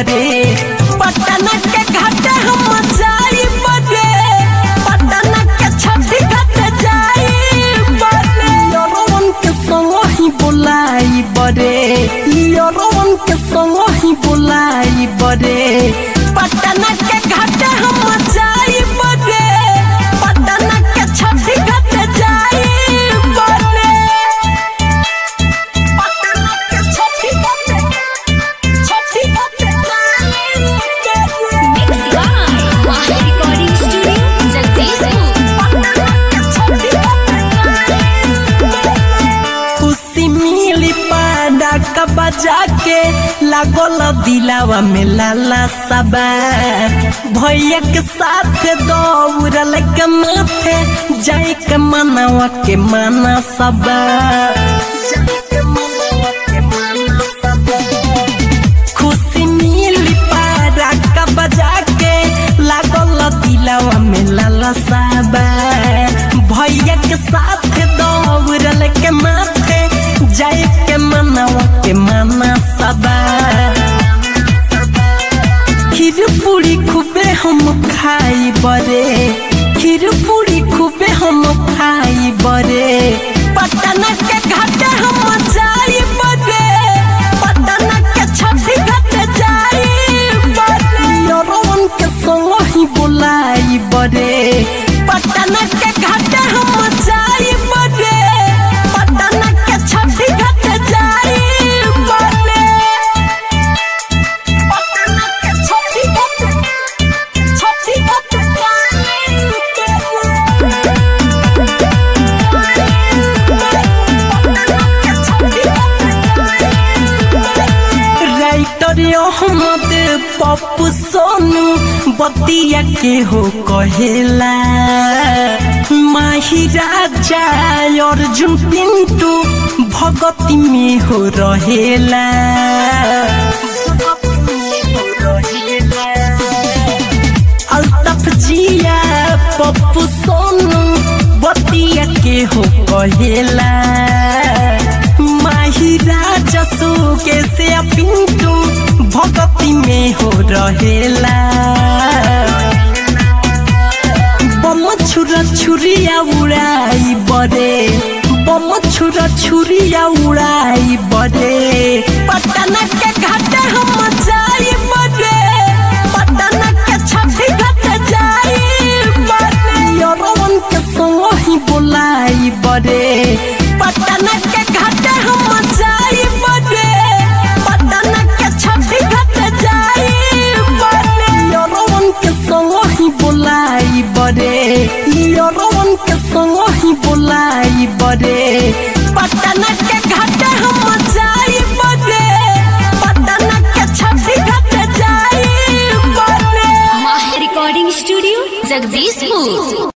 बरे पटना के घाटे हम जाई बरे पटना के छठी घाटे जाई बरे यरवन के संग ही बोलाई बरे यरवन के संग ही बोलाई बरे पटना के घाटे हम जाई बरे पटना के छठी घाटे जाई बरे पटना के छठी घाटे छठी घाटे जाई बरे Mixed by Wahid Recording Studio, Jagdishpur. खुशी मिली पाडा का बजा के लागल दिलावा में लाला सबा भैया के साथ दौड़ल के माथे जाए के मनावा के माना सबा खुशी मिली पाडा का बजा के लागल दिलावा में लाला सबा भैया के साथ दौड़ल के माथे जाए के मनावा के माना सबा खीर पूरी खूबे हम खाई बरे खीर पूरी खूबे हम खाई बरे पटना के घाटे हम जाई बरे पटना के छठी घाटे जाई बरे यरवन के संग ही बोलाई बरे पटना के घाटे हम जाई बरे पटना के छठी घाटे जाई बरे पटना के छठी घाटे छठी घाटे जाई राइटर अहमद पप्पू सोनू बतिया के हो कहेला माही राजा अर्जुन पिंटू भगती में हो रहेला अल्ताफ जिया पप्पू सोनू बतिया के हो कहेला माही राजा के से पिंटू भगती में हो रहेला बम छुरा छुरिया उड़ाई बरे बम छुरा छुरिया उड़ाई बरे पटना के घाटे हम जाई बरे पटना के छठी घाटे जाई बरे यरवन के संग ही बोलाई बरे पटना के घाटे हम जाई बरे पटना के छठी घाटे जाई बरे यरवन के संग ही बोलाई बरे यरवन के संग ही बोलाई बरे पटना के घाटे हम जाई बरे पटना के छठी घाटे जाई बरे Wahid Recording Studio, Jagdishpur.